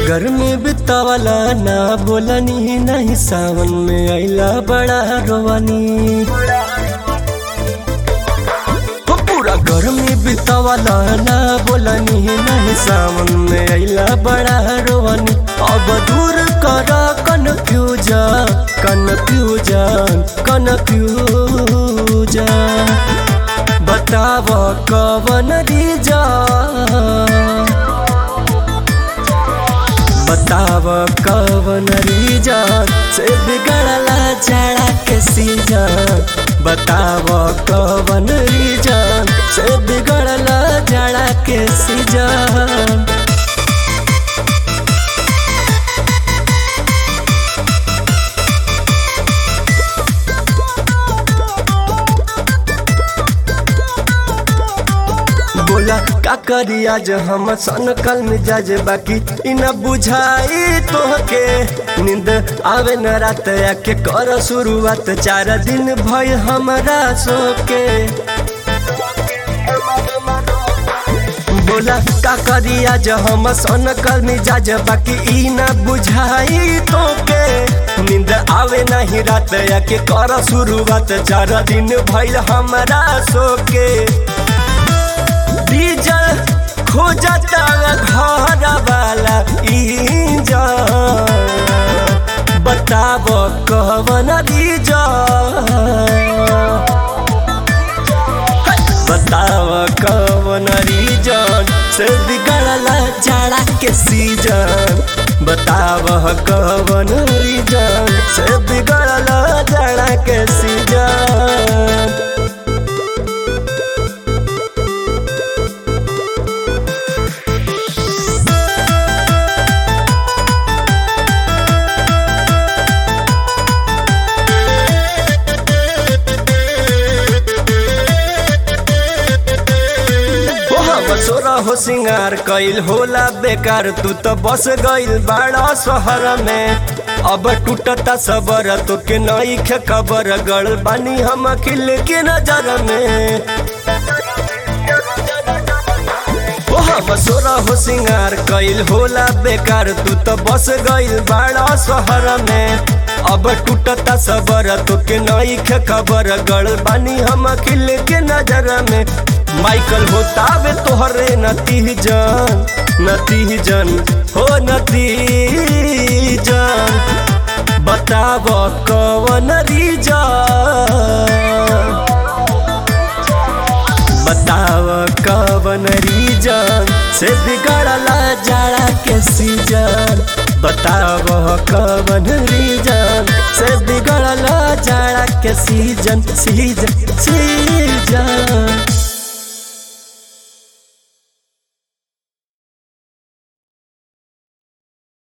गर्मी बितावला ना बोलनी नहीं सावन में आइला बड़ा रोवानी हो पूरा गर्मी बितावला ना बोलनी नहीं सावन में आइला बड़ा रोवानी अब दूर कर कन्फ्यूजन कन्फ्यूजन कन्फ्यूजन बताव कवन रीजन बताव कवन रीजन से बिगड़ला जाड़ा के सीजन बताव कवन रीजन से बिगड़ला जाड़ा के सीजन बोला का करी आज हम सन कल मिजाज बाकी इ न बुझाई तोहके नींद आवे न रात आके कर शुरुआत चार दिन भय हमरा सोके बोला का करी आज हम सन कल मिजाज बाकी इ न बुझाई तोके नींद आवे नहीं रात आके कर शुरुआत चार दिन भइल हमरा सोके डीजल खोजता घर वाला इंजन बताब कवन डीजल बताव कवन रीजन से बिगड़ला जाड़ा के सीजन बताव कवन रीजन से बिगड़ला जाड़ा के सीजन सोरा हो सिंगार कइल होला बेकार तू तो बस गइल बाड़ा शहर में अब टूटता सबर तो के नई खे खबर गड़ बानी हम खिल के नजर में ओ हम सोरा हो सिंगार कइल होला बेकार तू तो बस गइल बाड़ा शहर में अब टूटता सबर तो के नई खे खबर गड़ बानी हम खिल के नजर में माइकल होतावे तोहरे नतीजन नतीजन हो नतीजन बताव कवन रीजन बताव कवन रीजन से बिगड़ला जाड़ा के सीजन बताव कवन रीजन से बिगड़ला जाड़ा के सीजन सीजन सीजन